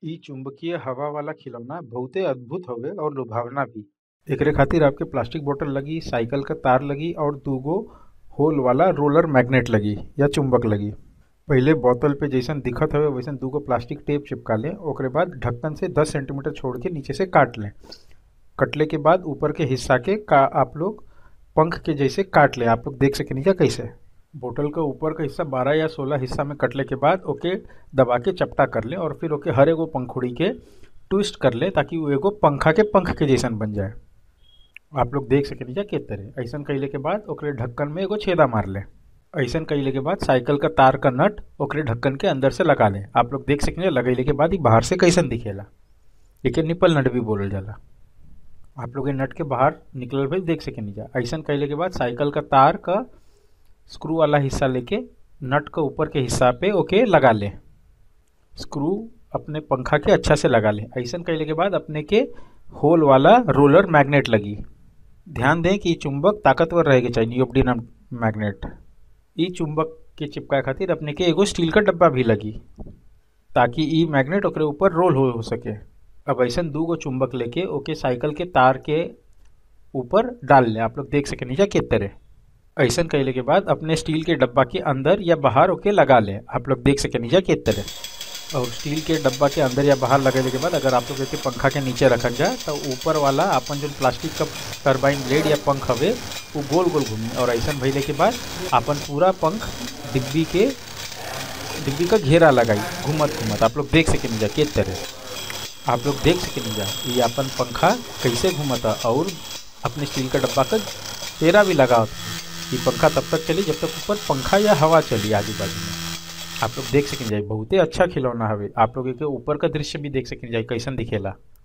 इ चुंबकीय हवा वाला खिलौना बहुते अद्भुत हवे और लुभावना भी एकरे खातिर आपके प्लास्टिक बोतल लगी साइकिल क तार लगी और दुगो होल वाला रोलर मैग्नेट लगी या चुंबक लगी पहिले बोतल पे जइसन दिखत हवे वैसन दुगो प्लास्टिक टेप चिपका लें ओकरे बाद ढक्कन से 10 सेंटीमीटर छोड़ के नीचे से काट लें कटले के बाद ऊपर के हिस्सा के का आप लोग पंख के जैसे काट लें आप लोग देख सकेनी क्या कैसे बोतल का ऊपर का हिस्सा 12 या 16 हिस्सा में कटले के बाद ओके दबा के चपटा कर लें और फिर ओके हर एगो पंखुड़ी के ट्विस्ट कर लें ताकि वो एगो पंखा के पंख के जैसन बन जाए आप लोग देख सकेनी जा के तरह ऐसन कैले के बाद ओकरे ढक्कन में एगो छेदा मार लें ऐसन कैले के बाद साइकिल का तार का नट ओकरे ढक्कन के अंदर से लगा लें आप लोग देख सकेंगे लगैले के बाद ही बाहर से कैसन दिखेला एके निपल नट भी बोलल जाला आप लोग ये नट के बाहर निकलल भी देख सकेनी जा ऐसन कैले के बाद साइकिल का तार का स्क्रू वाला हिस्सा लेके नट का ऊपर के हिस्सा पे ओके लगा लें स्क्रू अपने पंखा के अच्छा से लगा लें ऐसन कैले के बाद अपने के होल वाला रोलर मैग्नेट लगी ध्यान दें कि चुंबक ताकतवर रहेके चाहिए नियोप्डिनम मैग्नेट ई चुंबक के चिपकाए खातिर अपने के एगो स्टील का डब्बा भी लगी ताकि ई मैग्नेट ओकरे ऊपर रोल हो, हो सके अब ऐसा दू गो चुंबक लेके ओके साइकिल के तार के ऊपर डाल लें आप लोग देख सके नीचा के तरह ऐसा कैले के बाद अपने स्टील के डब्बा के अंदर या बाहर ओके लगा लें आप लोग देख सके नीचा के तरह और स्टील के डब्बा के अंदर या बाहर लगेले के बाद अगर आप लोग के पंखा के नीचे रखल जाए तो ऊपर वाला अपन जो प्लास्टिक का टर्बाइन ब्लेड या पंख हवे वो गोल गोल घूमी और ऐसा भइले के बाद अपन पूरा पंख डिब्बी के डिब्बी का घेरा लगाई घूमत घूमत आप लोग देख सके जा के तरह आप लोग देख सके जा ये अपन पंखा कैसे घूमता और अपने स्टील का डब्बा का तेरा भी लगा ये पंखा तब तक चली जब तक ऊपर पंखा या हवा चली आजू बाजू में आप लोग देख सकें जाए बहुते अच्छा खिलौना हवे आप लोग के ऊपर का दृश्य भी देख सकें जाए कैसन दिखेला